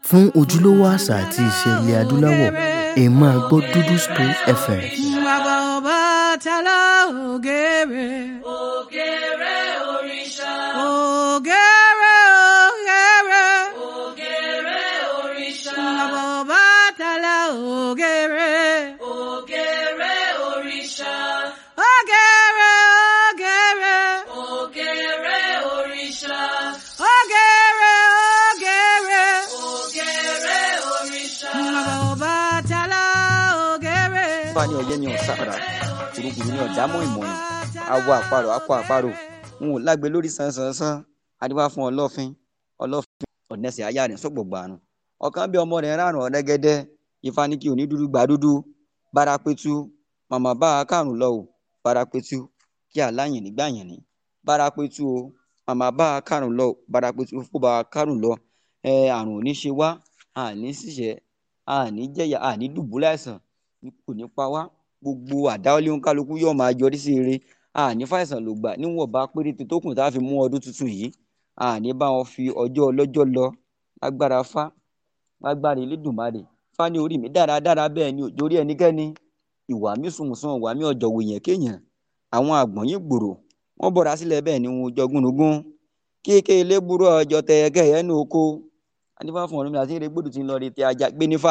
fún ojúlówó àṣà àti ìṣe ilẹ̀ adúláwọ̀ ẹ máa gbọ́ dúdú spray fm. bàbá ọba tálá ògèrè. Ògèrè òrìṣà. ògèrè ògèrè. Ògèrè òrìṣà. bàbá ọba tálá ògèrè. Ògèrè òrìṣà. ògèrè ògèrè. Ògèrè òrìṣà. ògèrè ògèrè. Ògèrè òrìṣà. bàbá ọba tálá ògèrè. bá ní ọyẹ ní ọ̀sára kùrukùru ní ọ̀dámọ̀ ìmọ̀ràn awọ àparò akọ àparò n ò lágbe lórí sánsánsán adíwá fún ọlọ́fin ọlọ́fin ọ̀nẹ́sẹ̀ ayá rẹ̀ sọ́gbọ̀gbọ̀ àrùn ọ̀kan bí ọmọ rẹ̀ rárùn ọ̀rẹ́gẹ́dẹ́ ifá ní kí onídùúdú gbà dúdú bárapetu màmá bá a kárùn lọ o bárapetu kí aláyìn nígbà yẹn ní bárapetu o màmá bá a kárùn lọ o bárapetu fún bá a kárùn lọ ẹ àrùn ò ní ṣe wá àní ṣiṣẹ́ àní jẹ̀yà àní dùbúlẹ̀ àìsàn kò ní pa wá gbogbo àdáwọlé oníkálukú yóò máa yọrí sí eré àní fàìsàn ló gbà níwọ̀nba péréte tó kù tá a fi mú ọdún tuntun yìí àní bá wọn fi ọjọ́ ọlọ́jọ́ lọ lágbára fá lágbára elédùnmarè fá ní orí mi dáradára bẹ́ẹ̀ ni òjò orí ẹnikẹ́ni ìwà mi sùnmùsùn ìwà mi ọ̀jọ̀wò yẹn kéèyàn àwọn àgbọ̀n yìí gbòòrò wọ́n bọ̀ra sílẹ̀ bẹ́ẹ̀ ni wọn jọgúnugún kéèké lébúrò ọjọ́ tẹ̀yẹkẹ́yẹ ní oko adífá fún ọ̀run mi àti eré gbòdù tí ń lọ rí ti ajá gbé nífà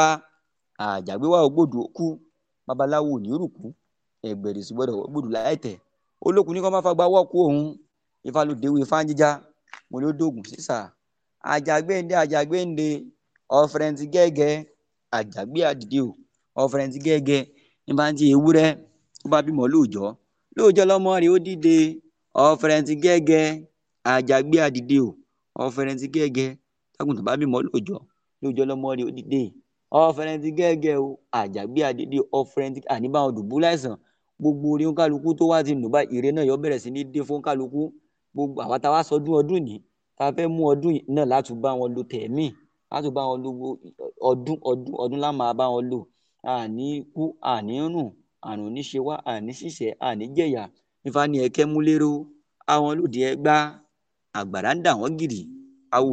àjàgbé wà ó gbòdù ó kú babaláwo ò ní rùkú ẹgbẹ̀rì sí gbọ́dọ̀ gbòdù láìtẹ̀ olókùn ní kó má fagbá wọ́ọ̀kú òun ifá ló déwé ifá ń jíjá mo ló dóògùn sísà àjàgbéǹde àjàgbéǹde ọ̀fẹ̀rẹ̀ǹtì gẹ́gẹ́ àjàgbé àdìdì o ọ̀fẹ̀rẹ̀ǹtì gẹ́gẹ́ ní bá ń ti ewúrẹ́ tó bá bímọ lóòjọ́ lóòjọ́ lọ́mọ rẹ̀ ó dìde ọ̀fẹ̀rẹ̀ǹtì gẹ́gẹ́ àjàgbé àdìdì o ọ̀fẹ̀rẹ̀ǹtì gẹ́gẹ́ tágùntàn bá bímọ lóòjọ́ lóòjọ́ lọ́mọ rẹ̀ ó dìde ọ̀fẹ̀rẹ̀ǹtì gẹ́gẹ́ o àjàgbé àdìdì ọ̀fẹ̀rẹ̀ǹtì àníbáwọn dùbú láìsàn gbogbo orí kálukú tó wá ti nù bá ìrè náà yọ bẹ̀rẹ̀ sí ní dé fún kálukú gbogbo àwa tá a wá sọdún ọdún ní tá a fẹ́ mú ọdún yìí náà láti bá wọn lo tẹ̀mí láti bá wọn lo ọdún ọdún ọdún lá máa bá wọn lò àní kú àní rùn àrùn ní ṣe wá àní ṣiṣẹ́ àní jẹ̀yà nífa ni ẹ̀kẹ́ mú lérò àwọn lòdì ẹ gbá àgbàrá ń dà wọ́n gìrì àwò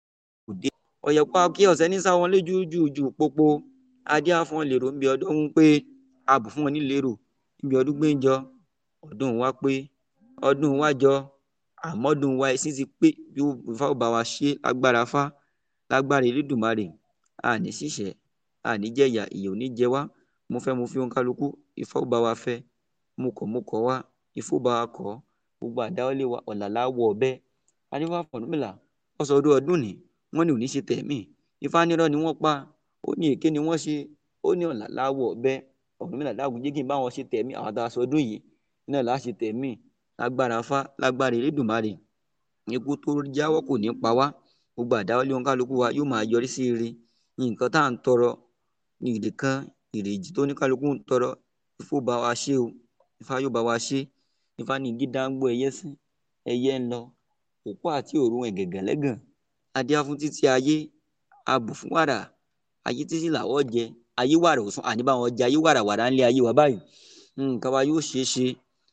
òde ọ̀yẹ̀pá kí ọ̀sẹ̀ ní sáwọn lójújújú pópó adé àfọ̀n lèrò ń bí ọdún ń pé ààbò fún wọn ní lérò níbi ọdún gbẹ́njọ ọdún wa pé ọdún wa jọ àmọ́dún wa ẹ̀sìn ti pé bí ifá ò bá wa ṣe lágbára fá lágbára elédùnmarè àní ṣiṣẹ́ àní jẹ̀yà ìyà ò ní jẹ wá mo fẹ́ mo fi ohun kálukú ifá ò bá wa fẹ́ mo kọ̀ mo kọ̀ wá ifá ò bá wa kọ̀ gbogbo àdáwọlé wa ọ̀làlá wọ ọ̀bẹ adífá fọ̀nùmìlà wọ́n sọ ọdún ọdún ní wọ́n ní òní ṣe tẹ̀mí ifá nírọ́ ni wọ́n pa ó ní èké ni wọ́n ṣe ó ní ọ̀làlá wọ ọ̀bẹ ọ̀run mìíràn dáàbò jẹ́ kí n bá wọn ṣe tẹ̀mí àwọn tá a sọ ọdún yìí náà láà ṣe tẹ̀mí lágbára fá lágbára elédùnmarè ikú tó jáwọ́ kò ní pa wá gbogbo àdáwọlé ohun kálukú wa yóò máa yọrí sí ire nǹkan tá à ń tọrọ ní ìdè kan ìrèjì tó ní kálukú ń tọrọ ifá bá wa ṣe o ifá yóò bá wa ṣe ifá ní igi dáńgbó ẹyẹ sí ẹyẹ ń lọ òkú àti òru ẹgẹgẹ lẹgàn adíá fún títí ayé abù fún wàrà ayé títí làwọ jẹ ayé wàrà òsùn àníbá wọn jẹ ayé wàrà wàrà ńlẹ ayé wa báyìí nǹkan wa yóò ṣeé ṣe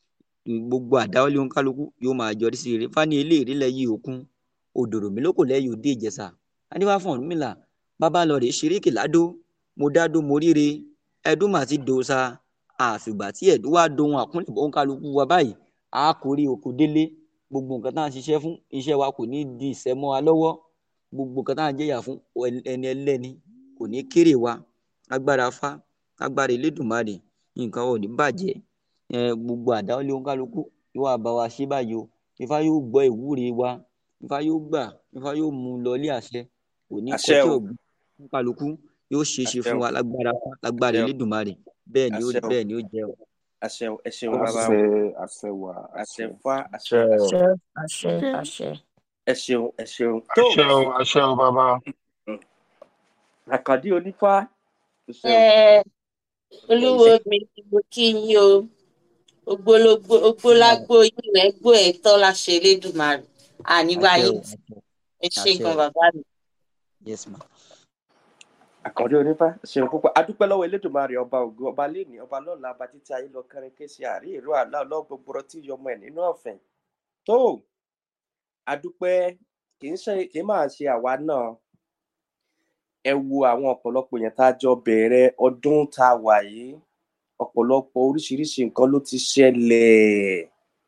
gbogbo àdáwọlé oníkálukú yóò máa yọrí sí rere fani ilé ìrìlẹ yìí òkun òdòdó mi lóko lẹ́yìn òde ìjẹsà adíwá fún Ọ̀rúnmìlà bàbá lọ rè ṣeréèkì ládó mo dádó mo ríre ẹdún mà ti dòòsa àfìgbà tí ẹdún wá dohun àkúnlẹ̀ oníkálukú wa báyìí a kò rí oko délé gbogbo nǹkan tá à ń ṣiṣẹ́ fún iṣẹ́ wa kò ní di ìṣẹ́mọ́ wa lọ́wọ́ gbogbo nǹkan tá à ń jẹyà fún ẹni ẹlẹ́ni kò ní kéré wa agbára fá agbára elédùnmarè nǹkan ò ní bàjẹ́ gbogbo àdáwọlé oníkálukú yóò wá bá wa ṣe báyìí o ifá yóò gbọ́ ìwúre wa ifá yóò gbà ifá yóò mú un lọlé àṣẹ kò ní kọtí ọgbọ́n oníkálukú yóò ṣe é ṣe fún wa lágbára fá lágbára elédùnmarè bẹ́ẹ̀ ni ó bẹ́ẹ̀ ni ó jẹ́ o. àṣẹ ẹ ṣeun bàbá àṣẹ àṣẹ wà àṣẹ fá àṣẹ àṣẹ àṣẹ àṣẹ àṣẹ. ẹ ṣeun ẹ ṣeun tó àṣẹ o àṣẹ o bàbá. àkàndí onífá ẹ olúwo mi mo kí yín o ògbólógbó ògbólágbó yín rẹ gbó ẹtọ láṣẹ elédùnmarè àníwá àṣẹ o yín ẹ ṣe àṣẹ gan o bàbá mi. yes ma. àkàndí onífá ṣeun púpọ̀ adúpẹ́ lọ́wọ́ elédùnmarè ọba ògo ọba lẹ́ni ọba lọ́la ọba títí ayé lọ kẹrin kéṣe àrí ìlú àlá ọlọ́gbogbo ọtí yọmọ ẹ̀ nínú ọ̀fẹ́ tó adúpẹ́ kì í ṣe kì í máa ṣe àwa náà ẹ wo àwọn ọ̀pọ̀lọpọ̀ yẹn tá a jọ bẹ̀rẹ̀ ọdún tá a wà yìí ọ̀pọ̀lọpọ̀ oríṣiríṣi nǹkan ló ti ṣẹlẹ̀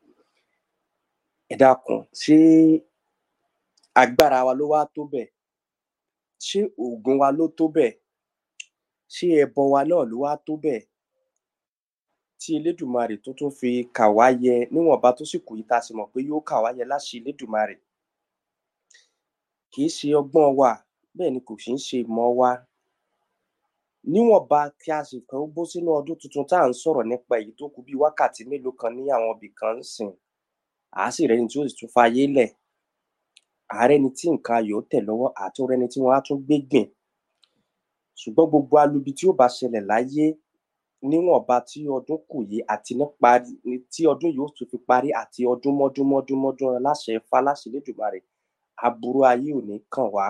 ẹ dákun ṣé agbára wa ló wá tó bẹ́ẹ̀ ṣé oògùn wa ló tó bẹ́ẹ̀ ṣé ẹbọ wa náà ló wá tó bẹ́ẹ̀ tí elédùmarè tó tún fi kà wá yẹ níwọ̀nba tó sì kù yìí tá a sì mọ̀ pé yóò kà wá yẹ láṣẹ elédùmarè kì í ṣe ọgbọ́n wa bẹ́ẹ̀ ni kò sì ń ṣe ìmọ̀ wa níwọ̀nba tí a sì kàn ó bó sínú ọdún tuntun tá à ń sọ̀rọ̀ nípa èyí tó kù bíi wákàtí mélòó kan ní àwọn ibì kan ń sìn àá sì rẹni tí ó sì tún fayé lẹ̀ ààrẹ ni tí nǹkan ayọ̀ tẹ̀ lọ́wọ́ àtúnrẹni tí wọ́n á tún gbé gbìn ṣùgbọ́n gbogbo alubi tí ó bá ṣẹlẹ̀ láyé níwọ̀nba tí ọdún kù yìí àti nípa tí ọdún yìí ó tún fi parí àti ọdún mọ́dún mọ́dún mọ́dún láṣẹ Ifá láṣẹ Elédùmarè aburú ayé ò ní kàn wá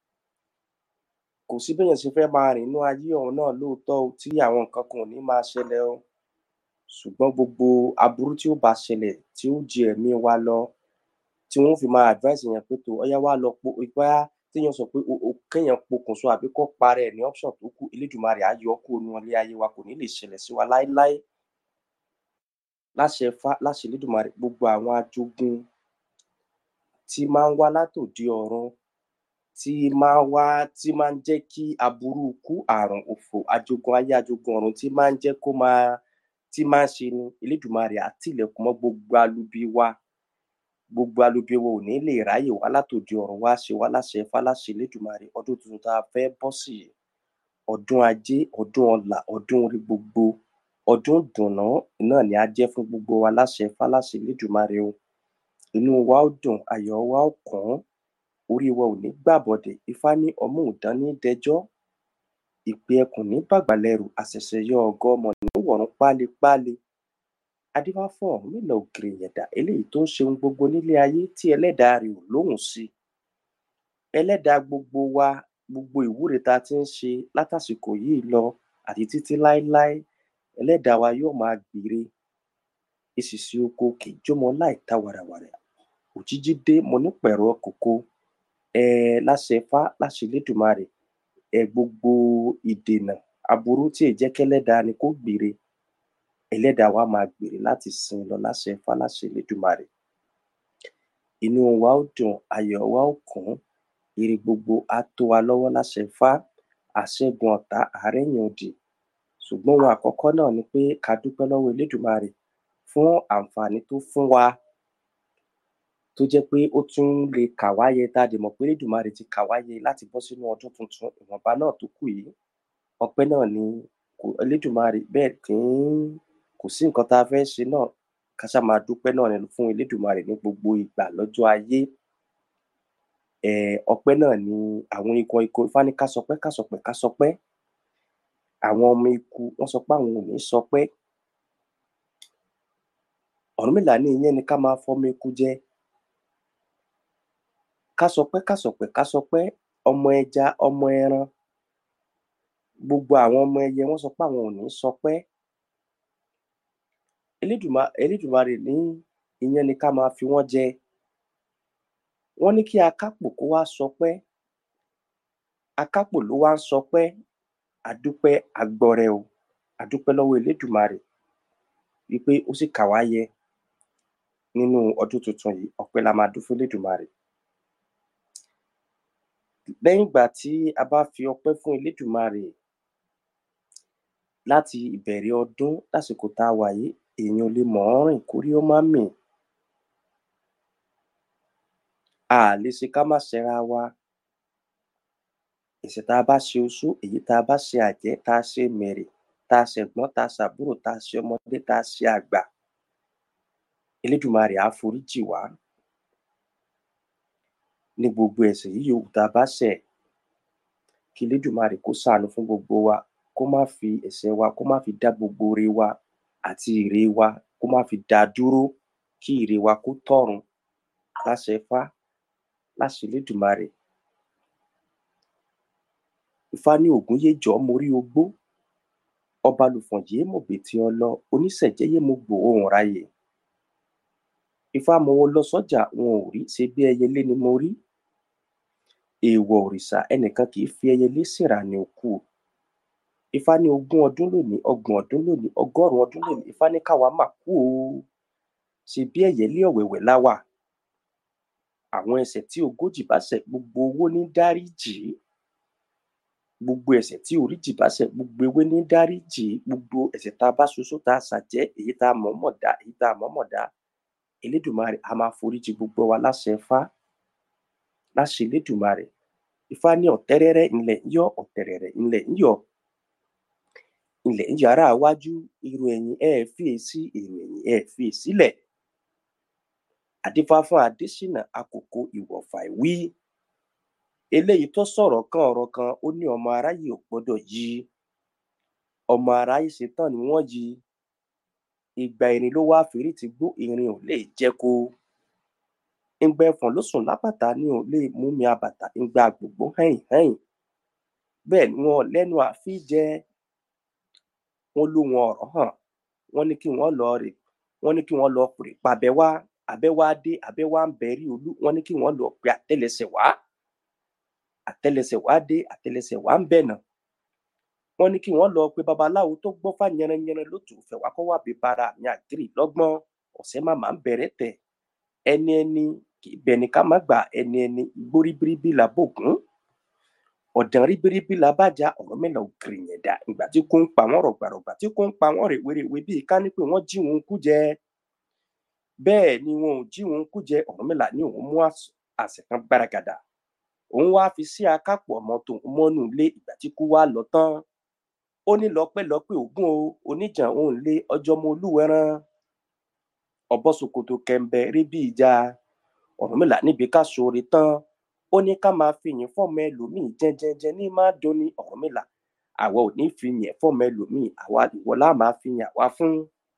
kò sí béèyàn ṣe fẹ́ máa rìn inú ayé ọ̀hún náà lóòótọ́ o tí àwọn nǹkan kan ò ní máa ṣẹlẹ̀ o ṣùgbọ́n gbogbo aburú tí ó bá ṣẹlẹ̀ tí ó jẹ ẹ̀mí wa lọ tí wọ́n fi máa advice yẹn pé tó ọyá wa lọ po ipá téèyàn sọ pé o kéèyàn pokùnso àbí kó parẹ́ ẹ̀ ní option tó kù Elédùmarè á yọ kúrò nínú ilé ayé wa kò ní lè ṣẹlẹ̀ sí wa láéláé láṣẹ Ifá láṣẹ Elédùmarè gbogbo àwọn ajogun tí máa ń wá látòdì ọ̀run tí máa ń wá tí máa ń jẹ́ kí aburú kú àrùn òfò ajogun ayé ajogun ọ̀run tí máa ń jẹ́ kó máa tí máa ń ṣe ni Elédùmarè á tìlẹ̀kùn mọ́ gbogbo alubi wa gbogbo alubi wa ò ní lè ráyè wá látòdì ọ̀run wá ṣe wá láṣẹ Ifá láṣẹ Elédùmarè ọdún tuntun tá a fẹ́ bọ́ sí yìí ọdún ajé ọdún ọlà ọdún orí gbogbo ọdún ìdùnnú náà ni á jẹ́ fún gbogbo wa láṣẹ Ifá láṣẹ Elédùmarè o inú wa ó dùn ayọ̀ wa ó kún orí wa ò ní gbàbọ̀dẹ̀ Ifá ní ọmú ìdán ní dẹjọ́ ìpè ẹkùn ní bàgbàlẹ́rù àṣẹ̀ṣẹ̀ yọ ọ̀gọ́ ọmọ ní wọ̀run páálí-páálí adífá fún Ọ̀rúnmìlà ògèrè ìyẹ̀dà eléyìí tó ń ṣe ohun gbogbo nílé ayé tí ẹlẹ́dàá rẹ̀ ò lóhùn sí ẹlẹ́dàá gbogbo wa gbogbo ìwúre tá a ti ń ṣe látàsìkò yìí lọ àti títí láéláé ẹlẹ́dàá wa yóò máa gbére èsìsì oko kì í jómọ láì ta wàràwàrà òjijì dé mo ní pẹ̀rọ kòkó ẹ láṣẹ Ifá láṣẹ Elédùmarè ẹ gbogbo ìdènà aburú tí èyí jẹ́ kẹ́lẹ́dàá ni kó gbére ẹlẹ́dàá wa máa gbèrè láti sin lọ láṣẹ Ifá láṣẹ Elédùmarè inú wa ó dùn ayọ̀ wa ó kún ire gbogbo á tó wa lọ́wọ́ láṣẹ Ifá àṣẹ́gun ọ̀tá àárẹ̀yìn òdì ṣùgbọ́n ohun àkọ́kọ́ náà ni pé ká dúpẹ́ lọ́wọ́ Elédùmarè fún àǹfààní tó fún wa tó jẹ́ pé ó tún lè kà wá yẹ tá a dẹ̀ mọ̀ pé Elédùmarè ti kà wá yẹ láti bọ́ sínú ọdún tuntun ìwọ̀nba náà tó kù yìí ọpẹ́ náà ni kò Elédùmarè bẹ́ẹ̀ kì í kò sí nǹkan tá a fẹ́ ṣe náà ká ṣáà máa dúpẹ́ náà ni fún Elédùmarè ní gbogbo ìgbà lọ́jọ́ ayé um ọpẹ́ náà ni àwọn ikọ̀ ikọ̀ Ifá ní ká sọpẹ́ ká sọpẹ́ ká sọpẹ́ àwọn ọmọ eku wọ́n sọ pé àwọn ò ní sọpẹ́ Ọ̀rúnmìlà ní ìyẹn ni ká máa fọmọ eku jẹ ká sọpẹ́ ká sọpẹ́ ká sọpẹ́ ọmọ ẹja ọmọ ẹran gbogbo àwọn ọmọ ẹyẹ wọ́n sọ pé àwọn ò ní sọpẹ́ Elédùma Elédùmarè ní ìyẹn ni ká máa fi wọ́n jẹ wọ́n ní kí akápò kó wá sọpẹ́ akápò ló wá ń sọpẹ́ àdúpẹ́ agbọrẹ o àdúpẹ́ lọ́wọ́ Elédùmarè wípé ó sì kà wá yẹ nínú ọdún tuntun yìí ọpẹ́ la máa dún fún Elédùmarè lẹ́yìn ìgbà tí a bá fi ọpẹ́ fún Elédùmarè láti ìbẹ̀rẹ̀ ọdún lásìkò tá a wà yìí èèyàn ò lè mọ̀ ọ́n rìn kórí ó má mì a à lè ṣe ká má ṣẹra wa ẹ̀ṣẹ̀ tá a bá ṣe oṣó èyí tá a bá ṣe àjẹ́ tá a ṣe mèrè tá a ṣẹ̀gbọ́n tá a ṣàbúrò tá a ṣe ọmọdé tá a ṣe àgbà Elédùmarè á foríjì wá ní gbogbo ẹ̀ṣẹ̀ yìí yòówù tá a bá ṣẹ̀ kí Elédùmarè kó ṣàánú fún gbogbo wa kó má fi ẹ̀ṣẹ̀ wa kó má fi dá gbogbo ire wa àti ire wa kó má fi dá a dúró kí ire wa kó tọ̀run láṣẹ Ifá láṣẹ Elédùmarè Ifá ní Ògún yé jọ̀ọ́ mo rí ogbó ọba lùfọ̀n yé mo bètè ọlọ oníṣẹ̀jẹ̀ yé mo gbòòrùn ráyè Ifá mo wo lọ sọ́jà wọn ò rí ṣe bí ẹyẹlé ni mo rí èèwọ̀ òrìṣà ẹnìkan kì í fi ẹyẹlé ṣèrà ní òkú o ifá ní ogún ọdún lónìí ọgbọ̀n ọdún lónìí ọgọ́rùn-ún ọdún lónìí ifá ní káwa mà kú o ṣe bí ẹ̀yẹ́lé ọ̀wẹ̀wẹ̀ láwà àwọn ẹ̀ṣẹ̀ tí ogójì bá ṣẹ̀ gbogbo owó ní dáríjì gbogbo ẹ̀ṣẹ̀ tí oríjì bá ṣẹ̀ gbogbo ewé ní dáríjì gbogbo ẹ̀ṣẹ̀ tá a bá ṣoṣo tá a ṣàjẹ́ èyí tá a mọ̀ọ́mọ̀ dá èyí tá a mọ̀ọ́mọ̀ dá elédùnmarè a máa foríjì gbogbo wa láṣẹ Ifá láṣẹ elédùnmarè Ifá ní ọ̀tẹ́rẹ́rẹ́ ńlẹ̀ ń yọ̀ ọ̀tẹ̀rẹ̀rẹ̀ ńlẹ̀ ń yọ̀ ilẹ̀ ń yàrá iwájú irú ẹ̀yìn ẹ̀ ẹ́ fi èsì èrò ẹ̀yìn ẹ̀ ẹ́ fi sílẹ̀ àdífá fún adésínà àkókò ìwọ̀fà ìwí eléyìí tó sọ̀rọ̀ kan ọ̀rọ̀ kan ó ní ọmọ aráyé ò gbọ́dọ̀ yí ọmọ aráyé ṣetán ni wọ́n yí ìgbà ìrìn ló wá fèrè tí gbó ìrìn ò lè jẹ́ kó ìgbà ẹ̀fọ̀n ló sùn lábàtà ni ò lè mú mi àbàtà ìgbà gbogbo hẹ́yìn hẹ́yìn bẹ́ẹ̀ ni wọn lẹ́nu àfi jẹ́ wọn ló wọn ọ̀rọ̀ hàn wọ́n ní kí wọ́n lọ rè wọ́n ní kí wọ́n lọ pè pàbẹ wá abẹ wá dé abẹ wá ń bẹ̀rí olú wọ́n ní kí wọ́n lọ pe àtẹ́lẹsẹ̀ wá àtẹ́lẹsẹ̀ wá dé àtẹ́lẹsẹ̀ wá ń bẹ̀nà wọ́n ní kí wọ́n lọ pe babaláwo tó gbọ́ fà yẹrẹyẹrẹ lótú fẹ́ wá kọ́ wá bí bara mi àgírí lọ́gbọ́n ọ̀sẹ̀ má má ń bẹ̀rẹ̀ tẹ̀ ẹni ẹni kì í bẹni ká má gbà ẹni ẹni igbó ribiribi là bògún ọ̀dàn ribiribi là bàjá ọ̀rọ̀ mẹ́la ògiri yẹn dá ìgbà tí kò ń pa wọ́n rọ̀gbàrọ̀gbà tí kò ń pa wọ́n rèwerèwe bíi ká ní pé wọ́n jí wọn kú jẹ bẹ́ẹ̀ ni wọn ò jí wọn kú jẹ ọ̀rọ̀ mẹ́la ní òun mú àṣẹ kan gbáragàdà òun wá fi sí akápò ọmọ tòun mọ́nú ilé ìgbà tí kú wá lọ tán ó ní lọ́pẹ́lọpẹ́ ògún o oníjàn òun lé ọjọ́ mọ olúwẹ̀rán ọ̀bọ ṣòkòtò kẹ̀ǹbẹ̀ rí bí ìjà Ọ̀rúnmìlà níbi ká ṣoore tán ó ní ká máa fi yìn fọ́mọ ẹlòmíì jẹ́jẹ́jẹ́ ní má dóní Ọ̀rúnmìlà àwa ò ní fi yìn fọ́mọ ẹlòmíì àwa ìwọ la máa fi yìn àwa fún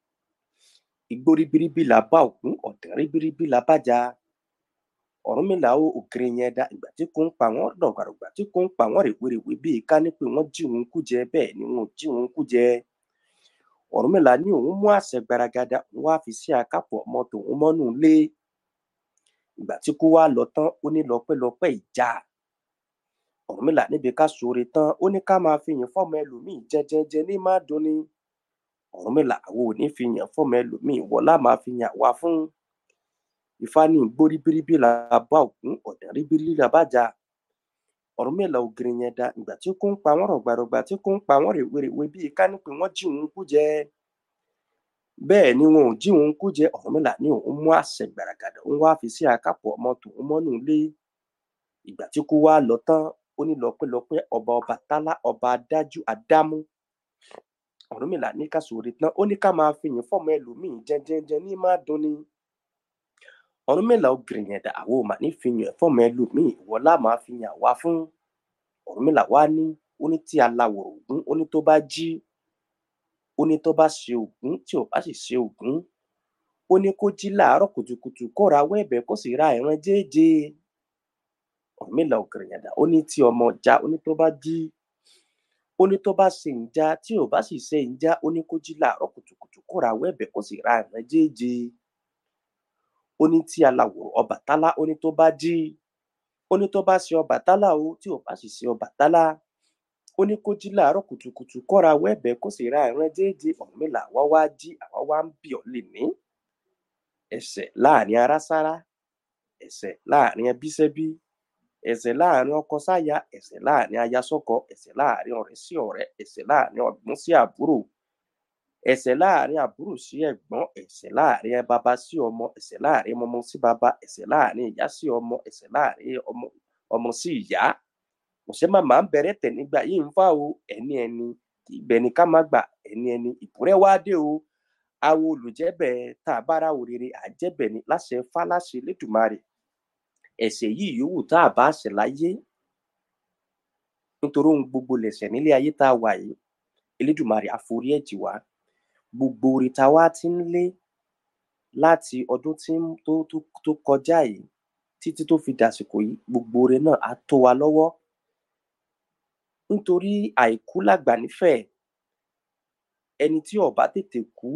igbó ribiribi là bá ògún ọ̀dàn ribiribi là bá jà Ọ̀rúnmìlà ó òkèrè yẹn dá ìgbà tí kò ń pa wọ́n dọ̀gbàrọ̀gbà tí kò ń pa wọ́n rèwerèwe bíi ká ní pé wọ́n jí òun kú jẹ bẹ́ẹ̀ ni wọn ò jí òun kú jẹ Ọ̀rúnmìlà ní òun mú àṣẹ gbaragada òun wá fi sí akápò ọmọ tòun mọ́nú ilé ìgbà tí kú wá lọ tán ó ní lọ́pẹ́lọpẹ́ ìjà Ọ̀rúnmìlà níbi ká ṣoore tán ó ní ká máa fi yìn fọ́mọ ẹlòmíì jẹjẹjẹ ní má dunni Ọ̀rúnmìlà àwọn ò ní fi yìn fọ́mọ ẹlòmíì wọlá máa fi yìn àwa fún Ifá ní igbó ribiribi là bá ògún ọ̀dàn ribiribi là bá jà Ọ̀rúnmìlà ògiri yẹn dá ìgbà tí kò ń pa wọ́n rọ̀gbàrọ̀gbà tí kò ń pa wọ́n rèwerèwe bíi ká ní pé wọ́n jí òun kú jẹ bẹ́ẹ̀ ni wọn ò jí òun kú jẹ Ọ̀rúnmìlà ní òun mú àṣẹ gbàràgàdà òun wá fi sí akápò ọmọ tòun mọ́nú ilé ìgbà tí kú wá lọ tán ó ní lọ́pẹ́lọpẹ́ ọba Ọbàtálá ọba adájú àdámú Ọ̀rúnmìlà ní ká ṣoore tán ó ní ká máa fi yìn fọ́mọ ẹlòmíì jẹjẹjẹ ní má dunni Ọ̀rúnmìlà ògiri yẹn dá àwọn ò mà ní fi yìn fọ́mọ ẹlòmíì ìwọ la máa fi yìn àwa fún Ọ̀rúnmìlà wá ní ó ní tí aláwòrán ògún ó ní tó bá jí ó ní tó bá ṣe ògún tí ò bá sì ṣe ògún ó ní kó jí láàárọ̀ kùtùkùtù kó ra wẹ́ẹ̀bẹ̀ kó sì ra ẹran jéèjé Ọ̀rúnmìlà ògiri yẹn dá ó ní tí ọmọ ìjà ó ní tó bá jí ó ní tó bá ṣe ìjà tí ò bá sì ṣe ìjà ó ní kó jí láàárọ̀ kùtùkùtù kó ra wẹ́ẹ̀bẹ̀ kó sì ra ẹran jéèjé ó ní tí aláwòrán Ọbàtálá ó ní tó bá jí ó ní tó bá ṣe Ọbàtálá o tí ò bá sì ṣe Ọbàtálá ó ní kó jí láàárọ̀ kùtùkùtù kọ́ra wẹ́ẹ̀bẹ̀ kó sì ra ẹran jéèjé Ọ̀rúnmìlà àwa wá jí àwa wá ń bì ọ́ lè ní ẹ̀ṣẹ̀ láàrin ará sára ẹ̀ṣẹ̀ láàrin ẹbí sẹ́bí ẹ̀ṣẹ̀ láàrin ọkọ sáya ẹ̀ṣẹ̀ láàrin aya sọ́kọ ẹ̀ṣẹ̀ láàrin ọ̀rẹ́ sí ọ̀rẹ́ ẹ̀ṣẹ̀ láàrin ọ̀gbọ́n sí àbúrò ẹ̀ṣẹ̀ láàrin àbúrò sí ẹ̀gbọ́n ẹ̀ṣẹ̀ láàrin bàbá sí ọmọ ẹ̀ṣẹ̀ láàrin ọmọ sí bàbá ẹ̀ṣẹ̀ láàrin ìyá sí ọmọ ẹ̀ṣẹ̀ láàrin ọmọ ọmọ sí ìyá ọ̀sẹ̀ màmá ń bẹ̀rẹ̀ tẹ̀ nígbà yìí ń fà o ẹni ẹni kì í bẹni ká má gbà ẹni ẹni ìbúrẹ́ wá dé o awo olùjẹ́bẹ̀ tá a bára wò rere àjẹ́bẹ̀ ni láṣẹ fá láṣẹ lẹ́dùnmarè ẹ̀ṣẹ̀ yìí yòówù tá a bá ṣẹ̀ láyé nítorí ohun gbogbo lẹ̀ṣẹ̀ nílé ayé tá a wà yìí elédùnmarè àforí ẹ̀jì wá gbogbo orí tá a wá ti ń lé láti ọdún tí ń tó tó tó kọjá yìí títí tó fi dàsìkò yìí gbogbo oore náà á tó wa lọ́wọ́ nítorí àìkú làgbà nífẹ̀ẹ́ ẹni tí ó bá tètè kú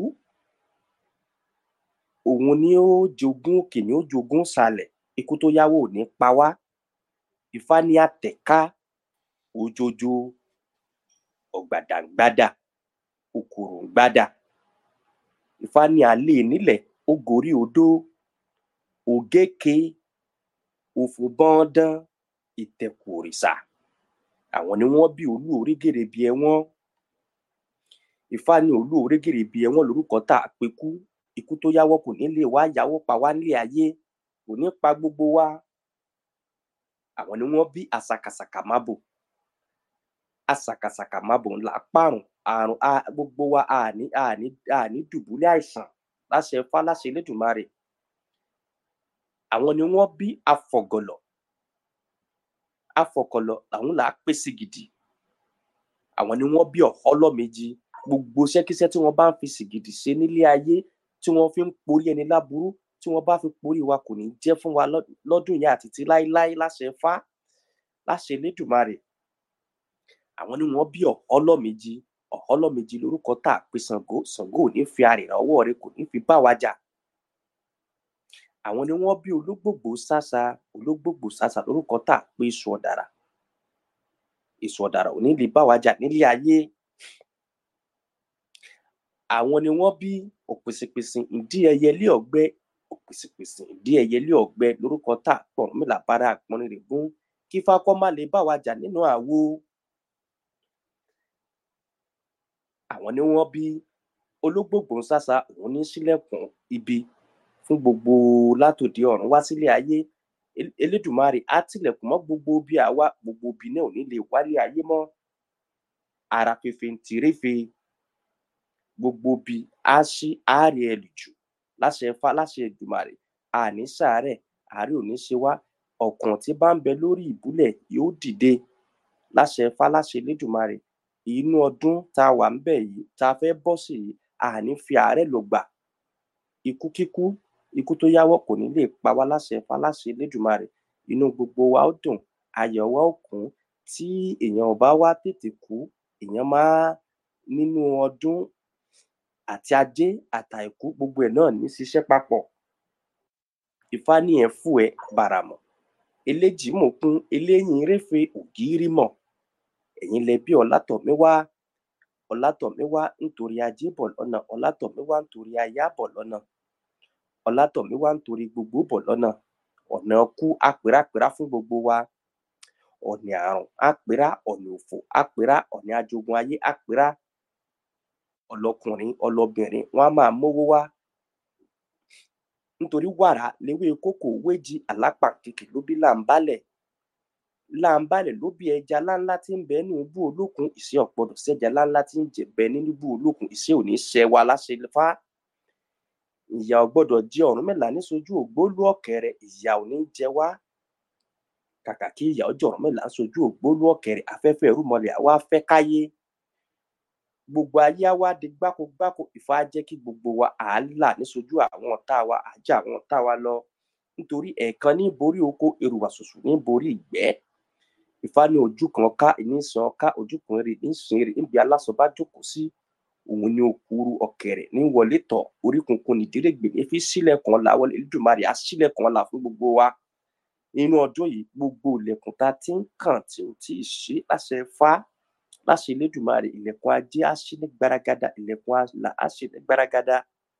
òun ni ó jogún òkè ni ó jogún ìsàlẹ̀ ikú tó yáwó ò ní pa wá ifá ní àtẹ̀ká òjòjò ọ̀gbàdàngbádà òkòròngbádà ifá ní alẹ́ nílẹ̀ ó gorí odó ògéke òfòbọ́ndán ìtẹ̀kù òrìṣà àwọn ni wọ́n bí olú orígèrè bí ẹwọ́n ifá ní olú orígèrè bí ẹwọ́n lórúkọ tá a pe kú ikú tó yáwọ́ kò ní lè wá yáwọ́ pa wá nílé ayé kò ní pa gbogbo wa àwọn ni wọ́n bí àsàkàsàkà mábò àsàkàsàkà mábò ńlá pààrùn àrùn a- gbogbo wa àní àní àní dùbúlẹ̀ àìsàn láṣẹ Ifá láṣẹ Elédùmarè àwọn ni wọ́n bí afọ̀gọ̀lọ̀ afọ̀kọ̀lọ̀ làwọn là á pèsè gidi àwọn ni wọ́n bí ọ̀họ́lọ́mẹjì gbogbo iṣẹ́kíṣẹ́ tí wọ́n bá ń fi sìgìdì ṣe nílé ayé tí wọ́n fi ń porí ẹni láburú tí wọ́n bá fi porí wa kò ní jẹ́ fún wa lọ́- lọ́dún yìí àti ti láéláé láṣẹ Ifá láṣẹ Elédùmarè àwọn ni wọ́n bí ọ̀họ́lọ́mẹjì ọ̀họ́lọ́mẹjì lórúkọ tá a pè Ṣàngó Ṣàngó ò ní fi àrìrà ọwọ́ rẹ̀ kò ní fi bá wa jà àwọn ni wọ́n bí ológbògbò sásà ológbògbò sásà lórúkọ tá a pè Èṣù Ọ̀dàrà Èṣù Ọ̀dàrà ò ní lè bá wa jà nílé ayé àwọn ni wọ́n bí òpèsèpèsè ìdí ẹyẹlé ọ̀gbẹ́ òpèsèpèsè ìdí ẹyẹlé ọ̀gbẹ́ lórúkọ tá a pọ̀ Ọ̀rúnmìlà bára àpọ́nrin rẹ̀ gún kí Ifá kọ́ má lè bá wa jà nínú àwo àwọn ni wọ́n bí ológbògbò sásà òun ní sílẹ̀kùn ibi fún gbogbo látòdì ọ̀run wá sílé ayé El- Elédùmarè á tilẹ̀kùn mọ́ gbogbo bí àwa gbogbo bí náà ò ní lè wálé ayé mọ́ ara fefe ń tiréfe gbogbo bí á ṣí àárẹ̀ ẹ̀ lùjù láṣẹ Ifá láṣẹ Èdùmàrè àní sàárẹ̀ àárẹ̀ ò ní ṣe wá ọ̀kàn tí bá ń bẹ lórí ìbúlẹ̀ yóò dìde láṣẹ Ifá láṣẹ Elédùmarè inú ọdún tá a wà ń bẹ̀ yìí tá a fẹ́ bọ́ sí yìí àní fi àárẹ̀ lò gbà ikú kíkú ikú tó yáwọ́ kò ní lè pa wá láṣẹ Ifá láṣẹ Elédùmarè inú gbogbo wa ó dùn ayọ̀ wa ó kún tí èèyàn ò bá wá tètè kú èèyàn máa nínú ọdún àti ajé àtàìkú gbogbo ẹ̀ náà ní ṣiṣẹ́ papọ̀ Ifá ní ẹ fún ẹ bàràmọ̀ eléjì mọ̀kún eléyìn réfe ògiri mọ̀ ẹ̀yin lẹ bí Ọlátọ̀míwá Ọlátọ̀míwá nítorí ajé bọ̀ lọ́nà Ọlátọ̀míwá nítorí aya bọ̀ lọ́nà Ọlátọ̀míwá nítorí gbogbo bọ̀ lọ́nà ọ̀nà kú àpéràpérà fún gbogbo wa ọ̀nà àrùn àpérà ọ̀nà òfò àpérà ọ̀nà ajogun ayé àpérà ọlọkùnrin ọlọbìnrin wọn á máa mówó wá nítorí wàrà léwé kókò wéjì alápàǹkìkì ló bí làǹbálẹ̀ làǹbálẹ̀ ló bí ẹja láńlá tí ń bẹ nínú ibú olókun ìṣe ọ̀pọ̀dọ̀ sẹ́ja láńlá tí ń jẹ bẹ nínú ibú olókun ìṣe ò ní ṣẹ wa láṣẹ fá ìyà ò gbọ́dọ̀ jẹ Ọ̀rúnmìlà níṣojú ògbólú ọ̀kẹ́rẹ́ ìyà ò ní jẹ wá kàkà kí ìyà ó jẹ Ọ̀rúnmìlà níṣojú ògbólú ọ̀kẹ́rẹ́ afẹ́fẹ́ ìrúmọlẹ̀ àwa fẹ́ káyé gbogbo ayé á wá di gbákogbáko Ifá á jẹ́ kí gbogbo wa à á là níṣojú àwọn ọ̀tá wa à á jà àwọn ọ̀tá wa lọ nítorí ẹ̀ẹ̀kan ní borí oko èrùwà ṣoṣo ní borí ìgbẹ́ Ifá ní ojú kan ká ìní sàn ká ojú kan rè ní sìn rè níbi aláṣọ bá jókòó sí òun ní òkúru ọ̀kẹ́rẹ́ ní wọlé tọ̀ orí kunkun nìdírègbè ní fi sílẹ̀kùn ọ̀la wọlé Elédùmarè á sílẹ̀kùn ọ̀la fún gbogbo wa nínú ọdún yìí gbogbo ilẹ̀kùn tá a ti ń kàn tí ò tí ì ṣí láṣẹ Ifá láṣẹ Elédùmarè ilẹ̀kùn ajé á ṣí ní gbaragada ilẹ̀kùn àlà á ṣí ní gbaragada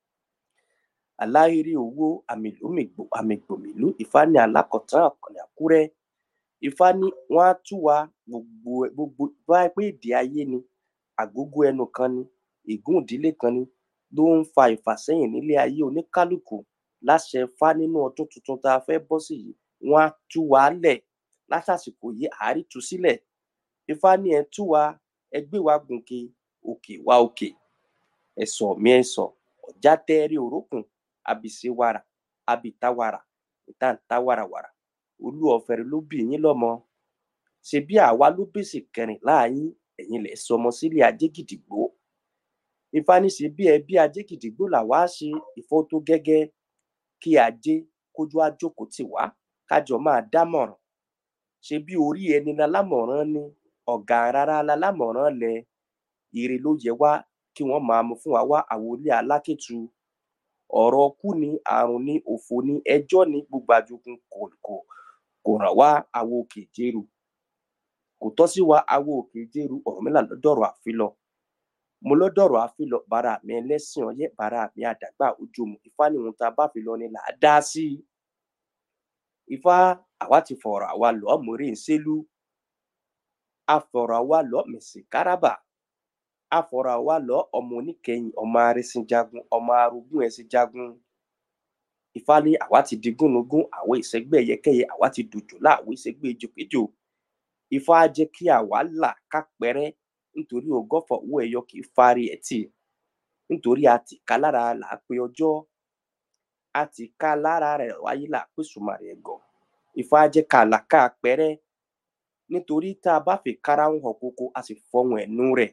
aláhírí owó àmìlómìgbò àmìgbòmìlú Ifá ní alákọ̀tán àkànní Àkúrẹ́ Ifá ní wọ́n á tú wa gbogbo ẹ̀- gbogbo bá pé èdè ayé ni àgógó ẹnu kan ni ègún ìdílé kan ni ló ń fa ìfàsẹ́yìn nílé ayé oníkálukú láṣẹ Ifá nínú ọdún tuntun tá a fẹ́ bọ́ sí yìí wọ́n á tú wa lẹ̀ látàsìkò yìí àárí tú sílẹ̀ Ifá ní ẹ tú wa ẹ gbé wa gùnkè òkè wa òkè ẹ̀sọ̀ mi ẹ̀sọ̀ ọ̀já tẹ́ẹ́rí òrókùn abìsí wàrà abìtá wàrà ìtàǹtà wàràwàrà olú ọ̀fẹ́rẹ́ ló bí yín lọ́mọ ṣe bí àwa ló bèsè kẹrìnlá yín ẹ̀yin lẹ̀ sọmọ sílé ajégìdìgbò Ifá ní ṣe bí ẹbí ajégìdìgbò làwa á ṣe ìfọ́ tó gẹ́gẹ́ kí ajé kójú á jókòó tì wá kájọ máa dámọ̀ràn ṣe bí orí ẹni lalámọ̀ràn ni ọ̀gá rárá lalámọ̀ràn lẹ ire ló yẹ wá kí wọ́n máa mú fún wa wá àwòlé alákẹ́tù ọ̀rọ̀ kú ni àrùn ni òfò ni ẹjọ́ ni gbogbo àjogún kò kò kò ràn wá awo òkè ìjẹrù kò tọ́ sí wa awo òkè ìjẹrù ọ̀rúnmìlà lọ́dọ̀rọ̀ àfilọ mo lọ́dọ̀rọ̀ àfilọ bàrà mi ẹlẹ́sìn ọyẹ́ bàrà mi àdàgbà ojúmu ifá ni ohun tá a bá fi lọ ni là á dá sí i ifá àwa ti fọ̀rọ̀ àwa lọ́ọ́ mórí ń sẹ́lú afọ̀rọ̀ àwa lọ́ọ́ mẹ̀sì káràbà afọ̀rọ̀ àwa lọ́ọ́ ọmọ oníkẹyìn ọmọ arẹsìn jagun ọmọ arogún ẹ̀sìn jagun ifá ní àwa ti di gúnugún àwọn ìṣẹ́gbẹ́ ẹyẹkẹ́yẹ àwa ti dòjò láàwọ ìṣẹ́gbẹ́ ejòkéjò ifá á jẹ́ kí àwa là kápẹ́rẹ́ nítorí ọgọ́fọ̀ owó ẹyọ kì í fárí ẹ̀ tì nítorí a ti ká lára là á pé ọjọ́ a ti ká lára rẹ̀ wáyé là á pé sùmàrè ẹ̀gọ́ ifá á jẹ́ ká là kápẹ́rẹ́ nítorí tá a bá fi kára ń hàn kókó a sì fọhùn ẹ̀nu rẹ̀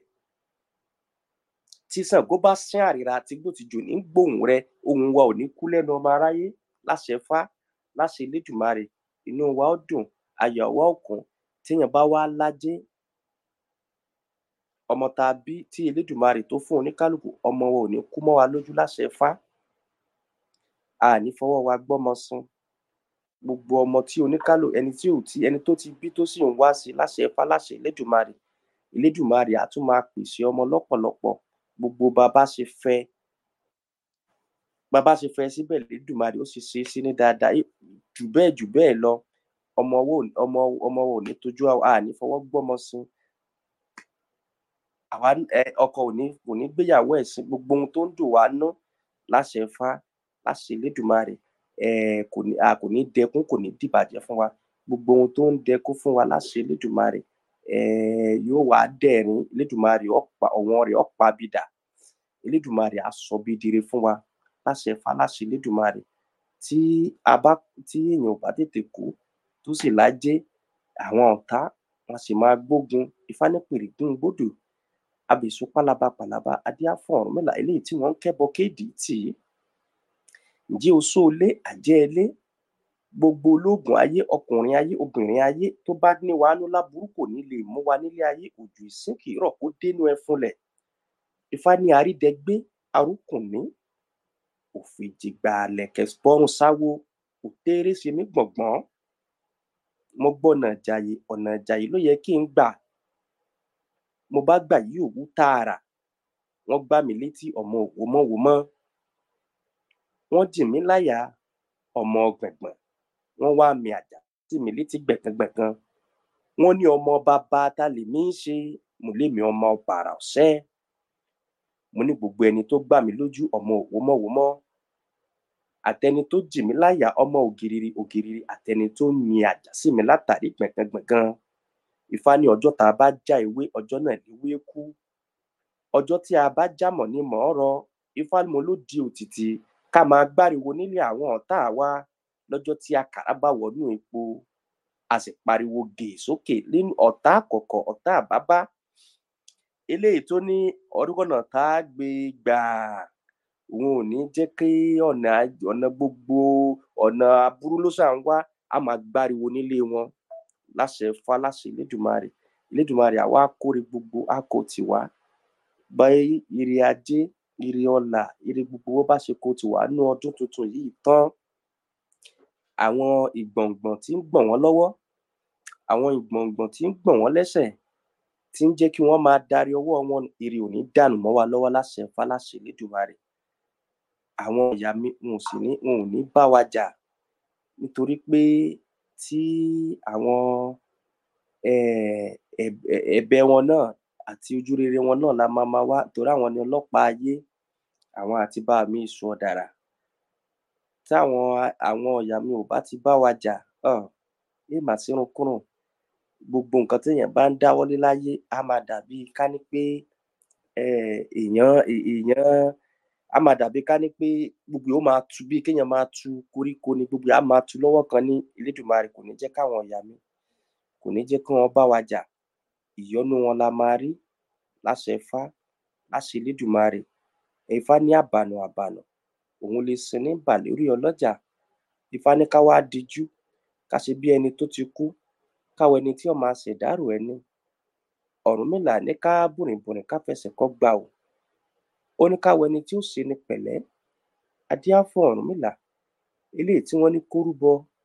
tí Ṣàngó bá sín àrìrà àti gbó ti jò ní gbóhùn rẹ̀ ohùn wa ò ní kú lẹ́nu ọmọ aráyé láṣẹ fá láṣẹ Elédùmarè inú wa ó dùn ayọ̀ wa ó kún téèyàn bá wá lájẹ́ ọmọ tá a bí tí Elédùmarè tó fún oníkálukú ọmọ wa ò ní kú mọ́ wa lójú láṣẹ fá a ní fọwọ́ wa gbọ́mọ sun gbogbo ọmọ tí oníkálù ẹni tí ò tí ẹni tó ti bí tó sì ń wá sí láṣẹ fá láṣẹ Elédùmarè Elédùmarè á tún máa pèsè ọmọ lọ́pọ̀lọpọ̀ gbogbo bàbá ṣe fẹ́ bàbá ṣe fẹ́ síbẹ̀ Elédùmarè ó sì ṣe é sí ní dáadáa jù bẹ́ẹ̀ jù bẹ́ẹ̀ lọ ọmọ wo ọmọ ọmọ wo ò ní tójú a ní fọwọ́ gbọ́mọ sun àwa ẹ ọkọ ò ní kò ní gbéyàwó ẹ̀ sí gbogbo ohun tó ń dùn wá ná láṣẹ fá láṣẹ Elédùmarè ẹ kò ní a kò ní dẹkún kò ní dìbàjẹ́ fún wa gbogbo ohun tó ń dẹkún fún wa láṣẹ Elédùmarè um yóò wá dẹ̀rín Elédùmarè ọ̀pá ọ̀wọ́n rẹ̀ ọ̀pá bidà Elédùmarè á sọ bí dire fún wa láṣẹ fá láṣẹ Elédùmarè tí a bá tí èèyàn ò bá tètè kú tó sì lájẹ́ àwọn ọ̀tá wọn sì máa gbógun Ifá ní pèrègùn gbódò abèsùn pálábá pàlábá adíá fún Ọ̀rúnmìlà eléyìí tí wọ́n ń kẹ́bọ kéèdì tì í ǹjẹ́ oṣó ilé àjẹ́ ilé gbogbo ológun ayé ọkùnrin ayé obìnrin ayé tó bá ní wàá nú láburú kò ní lè mú wa nílé ayé òjò ìsín kì í rọ̀ kó dénú ẹfúnlẹ̀ Ifá ní àrídẹgbé arúkùnmí òfìjìgbà lẹ̀kẹ̀ bọ́rùn sáwó òtéré ṣe mí gbọ̀ngbọ́n mo gbọ́nà jàyè ọ̀nà jàyè ló yẹ kí n gbà mo bá gbà yí òwú tààrà wọ́n gbá mi létí ọmọ òwòmọ́wòmọ́ wọ́n jì mí láyà ọmọ gbẹ̀ngbọ̀n wọ́n wá mi àjà sí mi létí gbẹ̀kangbẹ̀kan wọ́n ní ọmọ bàbá ta lèmi ń ṣe mo lémi ọmọ bàrà ọ̀sẹ́ mo ní gbogbo ẹni tó gbá mi lójú ọmọ òwòmọ́wòmọ́ àtẹni tó jì mí láyà ọmọ ògiriri ògiriri àtẹni tó mi àjà sí mi látàrí gbẹ̀kangbẹ̀kan Ifá ní ọjọ́ tá a bá já ewé ọjọ́ náà léwé kú ọjọ́ tí a bá jámọ̀ ní mọ̀ọ́rọ̀ Ifá ní mo ló di òtìtì ká máa gbáriwo nílé àwọn ọ̀tá wa lọ́jọ́ tí àkàrà bá wọnú epo a sì pariwo gè sókè nínú ọ̀tá àkọ́kọ́ ọ̀tá àbábá eléyìí tó ní ọdúnkọ̀nà tá a gbé gbà òun ò ní jẹ́ kí ọ̀nà ọ̀nà gbogbo ọ̀nà aburú ló ṣà ń wá a máa gbáriwo nílé wọn láṣẹ Ifá láṣẹ Elédùmarè Elédùmarè àwa kórè gbogbo a kò tì wá báyìí ire ajé ire ọlà ire gbogbo bó bá ṣe kó tì wá nú ọdún tuntun yìí tán àwọn ìgbọ̀ngbọ̀n tí ń gbọ̀n wọ́n lọ́wọ́ àwọn ìgbọ̀ngbọ̀n tí ń gbọ̀n wọ́n lẹ́sẹ̀ tí ń jẹ́ kí wọ́n máa darí ọwọ́ wọn ire ò ní dànù mọ́ wa lọ́wọ́ láṣẹ Ifá láṣẹ Elédùmarè àwọn ìyá mi wọn ò sì ní wọn ò ní bá wa jà nítorí pé tí àwọn um ẹ̀bẹ̀ wọn náà àti ojú rere wọn náà la máa máa wá torí àwọn ni ọlọ́pàá ayé àwọn àti bá mi ìṣù ọ̀dàrà táwọn àwọn ìyá mi ò bá ti bá wa jà um é mà sírun kúrùn gbogbo nǹkan téèyàn bá ń dáwọ́lé láyé á máa dàbí ká ní pé um èèyàn èèyàn á máa dàbí ká ní pé gbogbo ẹ̀ ó máa tu bíi kéèyàn máa tu koríko ni gbogbo ẹ̀ á máa tu lọ́wọ́ kan ní Elédùmarè kò ní jẹ́ káwọn ìyá mi kò ní jẹ́ kí wọ́n bá wa jà ìyọ́nú wọn la máa rí láṣẹ Ifá láṣẹ Elédùmarè Ifá ní àbànà àbànà òun lè sin ní bà lórí ọlọ́jà Ifá ní ká wá dijú ká ṣe bí ẹni tó ti kú ká wo ẹni tí ó máa ṣèdárò ẹni Ọ̀rúnmìlà ní ká bùrìnbùrìn ká fẹsẹ̀ kọ́ gbà ò ó ní ká wo ẹni tí ó ṣe ni pẹ̀lẹ́ adíá fún Ọ̀rúnmìlà eléyìí tí wọ́n ní kó rúbọ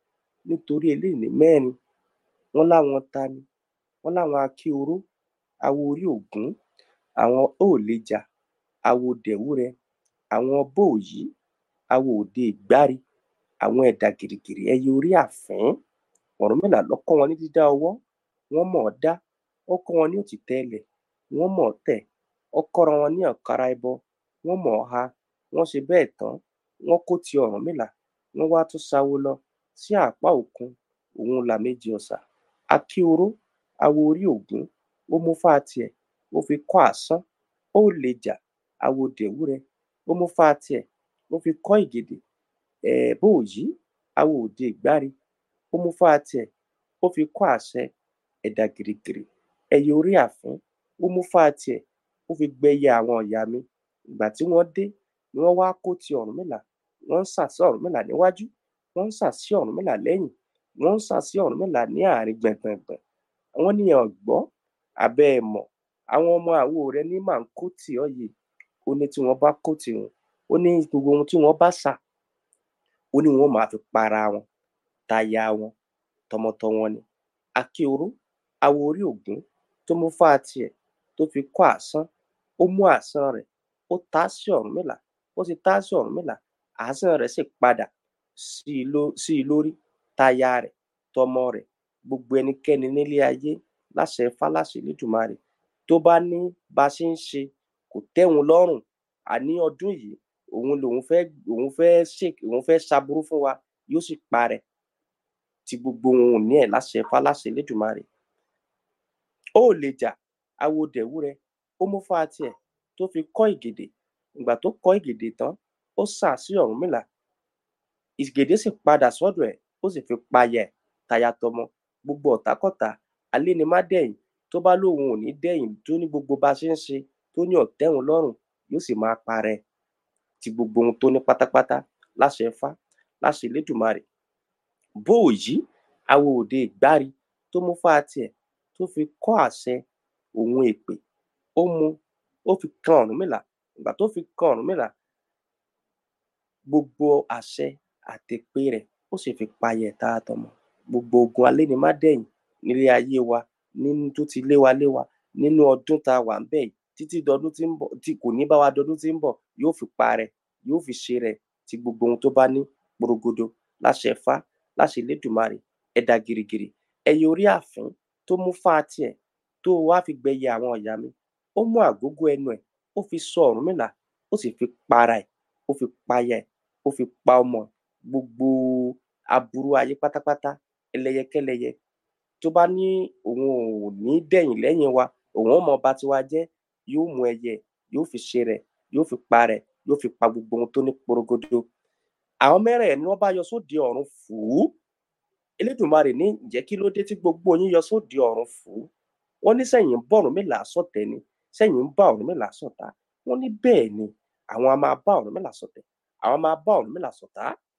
nítorí eléyìí ní mẹ́rin wọ́n láwọn ta ni wọ́n láwọn akíoró awo orí ògún àwọn òòlèjà awo dẹ̀wúrẹ àwọn bóòyí awo òde ìgbári àwọn ẹ̀dà gìrìgìrì ẹyẹ orí àfín ọ̀rúnmìlà ló kọ́ wọn ní dídá ọwọ́ wọ́n mọ̀ ọ́ dá ó kọ́ wọn ní òtítẹ́ ilẹ̀ wọ́n mọ̀ ọ́ tẹ̀ ó kọ́ra wọn ní ọ̀kara ẹbọ wọ́n mọ̀ ọ́ ha wọ́n ṣe bẹ́ẹ̀ tán wọ́n kó ti ọ̀rúnmìlà wọ́n wá tún sáwó lọ sí àpá òkun òun là méjì ọ̀sà akíoró awo orí ògún ó mú fáa tiẹ̀ ó fi kọ́ àsán ó lè jà awo dẹ̀wúrẹ ó mú fáa tiẹ̀ ó fi kọ́ ìgèdè um bóòyí awo òde ìgbári ó mú fáa tiẹ̀ ó fi kọ́ àṣẹ ẹ̀dà gìrìgìrì ẹyẹ orí àfín ó mú fáa tiẹ̀ ó fi gbẹyẹ àwọn ìyá mi ìgbà tí wọ́n dé ni wọ́n wá kó ti ọ̀rúnmìlà wọ́n ń sà sí ọ̀rúnmìlà níwájú wọ́n ń sà sí ọ̀rúnmìlà lẹ́yìn wọ́n ń sà sí ọ̀rúnmìlà ní àárín gbẹ̀ngbẹ̀ngbẹ̀ wọ́n ní ẹ ò gbọ́ àbẹ́ ẹ mọ̀ àwọn ọmọ àwo rẹ ní màá ń kó tì ọ́ yìí ó ní tí wọ́n bá kó tì wọ́n ó ní gbogbo ohun tí wọ́n bá sà ó ní wọ́n máa fi para wọn táyà wọn tọmọtọ wọn ni akíoró awo orí ògún tó mú fáa tiẹ̀ tó fi kọ́ àsán ó mú àsán rẹ̀ ó tá sí ọ̀rúnmìlà ó ti tá sí ọ̀rúnmìlà àsán rẹ̀ sì padà sí i ló sí i lórí táyà rẹ̀ tọmọ rẹ̀ gbogbo ẹnikẹ́ni nílé ayé láṣẹ fáláṣẹ lẹ́dùnmarè tó bá ní bá a ṣe ń ṣe kò tẹ́wọn lọ́rùn àní ọdún yìí òun lòun fẹ́ òun fẹ́ ṣe òun fẹ́ ṣaburú fún wa yóò sì parẹ́ ti gbogbo ohun òní ẹ̀ láṣẹ fáláṣẹ lẹ́dùnmarè ó lè jà awo dẹ̀wúrẹ ó mú fáa tiẹ̀ tó fi kọ́ ìgèdè ìgbà tó kọ́ ìgèdè tán ó sà sí ọ̀rúnmìlà ìgèdè sì padà sọ́dọ̀ ẹ̀ ó sì fi payà ẹ̀ tayatọmọ gbogbo ọ̀tákọ̀tá alénimádẹ́yìn tó bá lóun ò ní dẹ́yìn tó ní gbogbo bá a ṣe ń ṣe tó ní ọ̀tẹ́hùn lọ́rùn yóò sì máa parẹ́ ti gbogbo ohun tó ní pátápátá láṣẹ Ifá láṣẹ Elédùmarè bóòyí awo òde ìgbári tó mú fáa tiẹ̀ tó fi kọ́ àṣẹ òun èpè ó mú ó fi kan Ọ̀rúnmìlà ìgbà tó fi kan Ọ̀rúnmìlà gbogbo àṣẹ àtèpè rẹ̀ ó sì fi payẹ̀ tààtọmọ gbogbo ogun alénimádẹ́yìn nílé ayé wa nínú tó ti lé wa lé wa nínú ọdún tá a wà ń bẹ̀ yìí títí dọdún tí ń bọ̀ tí kò ní bá wa dọdún tí ń bọ̀ yóò fi parẹ́ yóò fi ṣe rẹ̀ ti gbogbo ohun tó bá ní porogodo láṣẹ Ifá láṣẹ Elédùmarè ẹ̀dà gìrìgìrì ẹyẹ orí àfín tó mú fáa tiẹ̀ tó wá fi gbẹyẹ àwọn ìyá mi ó mú àgógó ẹnu ẹ̀ ó fi sọ Ọ̀rúnmìlà ó sì fi para ẹ̀ ó fi paya ẹ̀ ó fi pa ọmọ gbogbo aburú ayé pátápátá ẹlẹyẹkẹlẹyẹ tó bá ní òun ò ní dẹ̀yìn lẹ́yìn wa òun ò mọ ọba tiwa jẹ́ yóò mú ẹyẹ yóò fi ṣe rẹ̀ yóò fi pa rẹ̀ yóò fi pa gbogbo ohun tó ní porogodo àwọn mẹ́rẹ̀ẹ̀rin ni wọ́n bá yọ sóde ọ̀run fùú Elédùmarè ní ǹjẹ́ kí ló dé tí gbogbo yín yọ sóde ọ̀run fùú wọ́n ní sẹ́yìn ń bá Ọ̀rúnmìlà ṣọ̀tẹ̀ ni sẹ́yìn ń bá Ọ̀rúnmìlà ṣọ̀tá wọ́n ní bẹ́ẹ̀ ni àwọn a máa bá Ọ̀rúnmìlà ṣọ̀tẹ̀ àwọn máa bá Ọ̀rúnmìlà ṣọ̀tá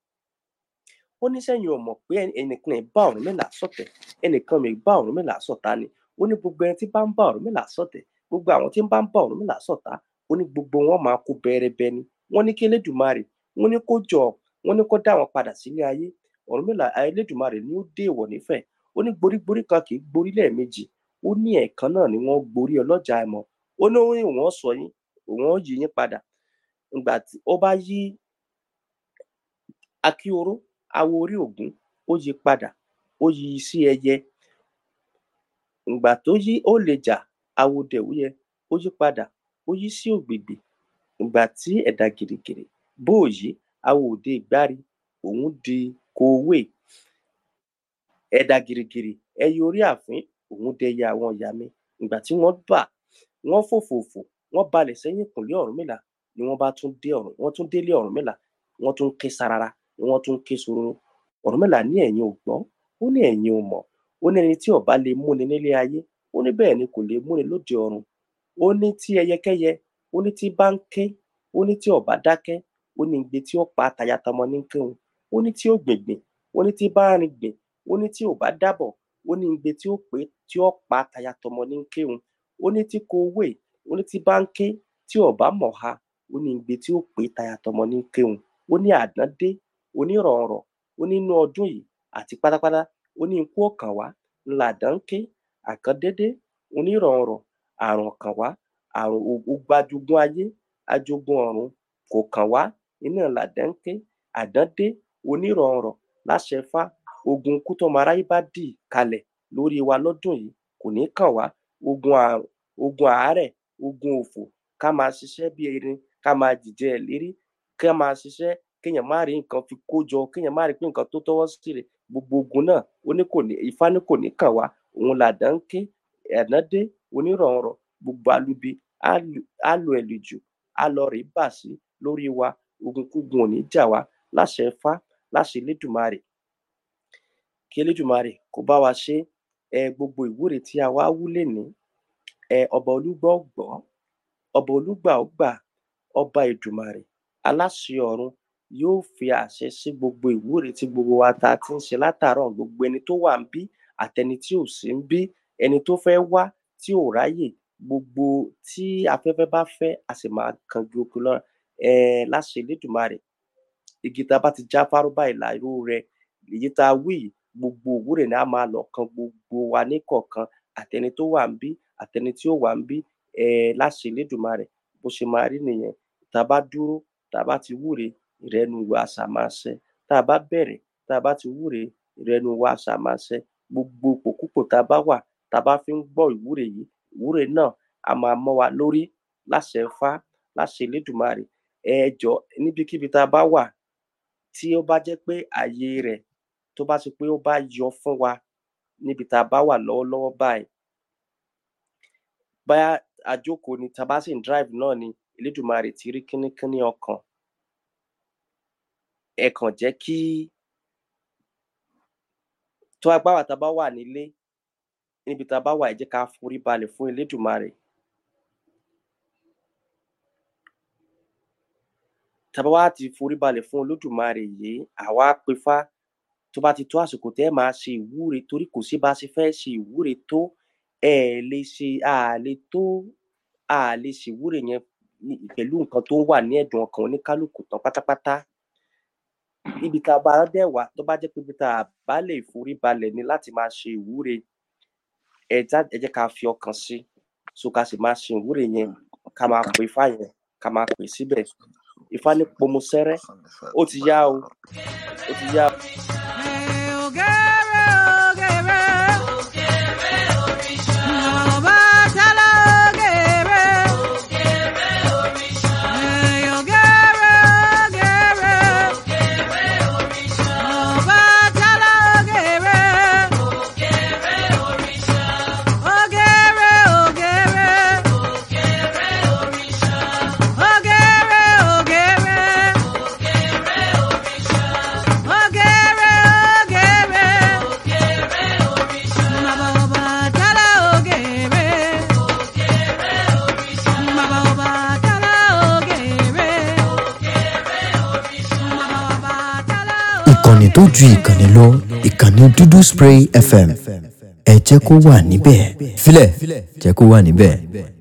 ó ní sẹ́yìn ò mọ̀ pé ẹnìkan ẹ̀ bá Ọ̀rúnmìlà ṣọ̀tẹ̀ ẹnìkan mi bá Ọ̀rúnmìlà ṣọ̀tá ni ó ní gbogbo ẹni tí bá ń bá Ọ̀rúnmìlà ṣọ̀tẹ̀ gbogbo àwọn tí ń bá ń bá Ọ̀rúnmìlà ṣọ̀tá ó ní gbogbo wọn máa kó bẹ́rẹ́bẹ́ ni wọ́n ní kí Elédùmarè wọ́n ní kó jọ wọ́n ní kó dá wọn padà sílé ayé Ọ̀rúnmìlà Elédùmarè ni ó dé ìwọ̀ nífẹ̀ẹ́ ó ní gborígborí kan kì í gborí lẹ́ẹ̀mejì ó ní ẹ̀ẹ̀kan náà ni wọ́n gborí ọlọ́jà ẹ̀mọ́ ó ní òun sọ yín òun yí yín padà ìgbà tí ó bá yí akíoró awo orí ògún ó yí padà ó yí sí ẹyẹ ìgbà tó yí ó lè jà awo dẹ̀wúyẹ ó yí padà ó yí sí ògbègbè ìgbà tí ẹ̀dà gìrìgìrì bóòyí awo òde ìgbári òun di kòwé ẹ̀dà gìrìgìrì ẹyẹ orí àfín òun dẹyẹ àwọn ìyá mi ìgbà tí wọ́n bà wọ́n fòfòfò wọ́n balẹ̀ sẹ́yìn ìkùnlé Ọ̀rúnmìlà ni wọ́n bá tún dé ọ̀run wọ́n tún délé Ọ̀rúnmìlà wọ́n tún ké sarara ni wọ́n tún ké sororo Ọ̀rúnmìlà ní ẹ̀yin ò gbọ́ ó ní ẹ̀yin ò mọ̀ ó ní ẹni tí ó bá lè múni nílé ayé ó ní bẹ́ẹ̀ ni kò lè múni lóde ọ̀run ó ní tí ẹyẹkẹ́yẹ ó ní tí bá ń ké ó ní tí ó bá dákẹ́ ó ní igbe tí ó pa tayatọmọ ní kéwọn ó ní tí ó gbìngbìn ó ní tí bá rìn gbìn ó ní tí ò bá dábọ̀ ó ní igbe tí ó pé tí ó pa tayatọmọ ní kéwọn ó ní tí kò wé ó ní tí bá ń ké tí ó bá mọ̀ ha ó ní igbe tí ó pé tayatọmọ ní kéwọn ó ní àdán dé onírọ̀ọ̀rọ̀ ó ní inú ọdún yìí àti pátápátá ó ní ikú ọ̀kàn wá ńlá ń ké àkàndédé onírọ̀rùn àrùn ọ̀kàn wá àrùn ogun ajogun ayé ajogun ọ̀run kò kàn wá iná làdá ń ké àdándé onírọ̀rùn láṣẹ fá ogun ikú tọmọ aráyé bá dì kalẹ̀ lórí wa lọ́dún yìí kò ní kàn wá ogun àrùn ogun àárẹ̀ ogun òfò ká máa ṣiṣẹ́ bí erin ká máa jìjẹ ìlérí ká máa ṣiṣẹ́ kéèyàn má rí nǹkan fi kó jọ kéèyàn má rí pé nǹkan tó tọ́wọ́ sí rẹ̀ gbogbo ogun náà ó ní kò ní ifá ní kò ní kàn wá òun làdá ń ké ẹ̀nàdé onírọ̀rùn gbogbo alubi á lo ẹ̀lùjù á lọ rèé bà sí lórí wa ogunkúgun ò ní jà wá láṣẹ fá láṣẹ elédùmarè kí elédùmarè kó bá wa ṣe ẹ gbogbo ìwúre tí a wá wú lénìí ẹ ọba olúgbà ó gbọ́ ọba olúgbà ó gbà ọba ìdùmarè aláṣẹ ọ̀run yóò fi àṣẹ sí gbogbo ìwúre tí gbogbo wa ta ti ń ṣe látàárọ̀ gbogbo ẹni tó wà ń bí àtẹni tí ò sí ń bí ẹni tó fẹ́ wá tí ò ráyè gbogbo tí afẹ́fẹ́ bá fẹ́ a sì máa kanjú oko lọ́rùn ẹ láṣẹ elédùmarè igi tá a bá ti já fáró báyìí láìró rẹ èyí tá a wí yìí gbogbo òwúrẹ ni a máa lọ kan gbogbo wa níkọ̀ọ̀kan àtẹni tó wà ń bí àtẹni tí ó wà ń bí ẹ láṣẹ elédùmarè bó ṣe máa rí nìyẹn tá a bá dúró tá a bá ti wúre ìrẹnu wa àṣà máa ṣẹ tá a bá bẹ̀rẹ̀ tá a bá ti wúre ìrẹnu wa àṣà máa ṣẹ gbogbo pòkúpò tá a bá wà tá a bá fi ń gbọ́ ìwúre yìí ìwúre náà a máa mọ́ wa lórí láṣẹ fá láṣẹ elédùmarè ẹ jọ níbikíbi tá a bá wà tí ó bá jẹ́ pé àyè rẹ̀ tó bá ṣe pé ó bá yọ fún wa níbi tá a bá wà lọ́wọ́lọ́wọ́ báyìí báyà àjókòó ni tá a bá sì ń drive náà ni elédùmarè ti rí kínníkínní ọkàn ẹ kàn jẹ́ kí tó agbára tá a bá wà nílé níbi tá a bá wà ẹ jẹ́ ká forí balẹ̀ fún elédùmarè tá a bá wá ti forí balẹ̀ fún olódùmarè yìí àwa pefá tó bá ti tó àsìkò tẹ́ ẹ máa ṣe ìwúre torí kò sí bá a ṣe fẹ́ ṣe ìwúre tó ẹ lè ṣe a lè tó a lè ṣe ìwúre yẹn pẹ̀lú nǹkan tó wà ní ẹ̀dùn ọkàn oníkálukú tán pátápátá ibi tá a bá dẹ̀ wà tó bá jẹ́ pé ibi tá a bá lè forí balẹ̀ ni láti máa ṣe ìwúre ẹ jẹ́ ká fi ọkàn sí so ká sì máa ṣe ìwúre yẹn ká máa pè ifá yẹn ká máa pè síbẹ̀ ifá ní pomosẹ́rẹ́ ó ti yá o ó ti yá o. ìkànnì tó ju ìkànnì lọ ìkànnì dúdú spray fm ẹ jẹ́ kó wà níbẹ̀ filẹ̀ jẹ́ kó wà níbẹ̀.